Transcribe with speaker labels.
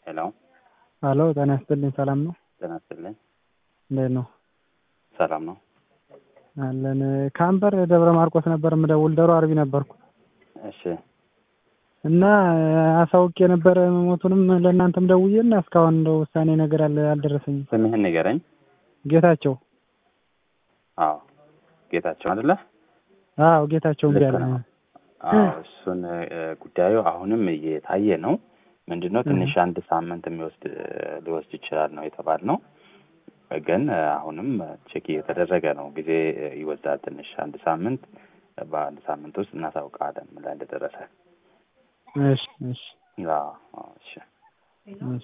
Speaker 1: ሄሎ
Speaker 2: ሄሎ ጤና ይስጥልኝ። ሰላም ነው?
Speaker 1: ጤና ይስጥልኝ።
Speaker 2: እንዴት ነው?
Speaker 1: ሰላም ነው።
Speaker 2: አለን። ከአምበር ደብረ ማርቆስ ነበር የምደውል። ደሮ አርቢ ነበርኩ
Speaker 1: እሺ
Speaker 2: እና አሳውቅ የነበረ መሞቱንም ለእናንተም ደውዬ እና እስካሁን እንደው ውሳኔ ነገር አለ አልደረሰኝም።
Speaker 1: ስምህን ንገረኝ።
Speaker 2: ጌታቸው
Speaker 1: አዎ ጌታቸው አይደለ?
Speaker 2: አዎ ጌታቸው እምቢ
Speaker 1: ልክ
Speaker 2: አለ።
Speaker 1: ነው። አዎ እሱን እ፣ ጉዳዩ አሁንም እየታየ ነው። ምንድን ነው ትንሽ አንድ ሳምንት የሚወስድ ሊወስድ ይችላል ነው የተባልነው። ግን እ፣ አሁንም ቼክ እየተደረገ ነው። ጊዜ እ፣ ይወስዳል ትንሽ አንድ ሳምንት። በአንድ ሳምንት ውስጥ እናሳውቃለን ምን ላይ እንደደረሰ።
Speaker 2: እሺ እሺ
Speaker 1: አዎ አዎ፣ እሺ
Speaker 2: እሺ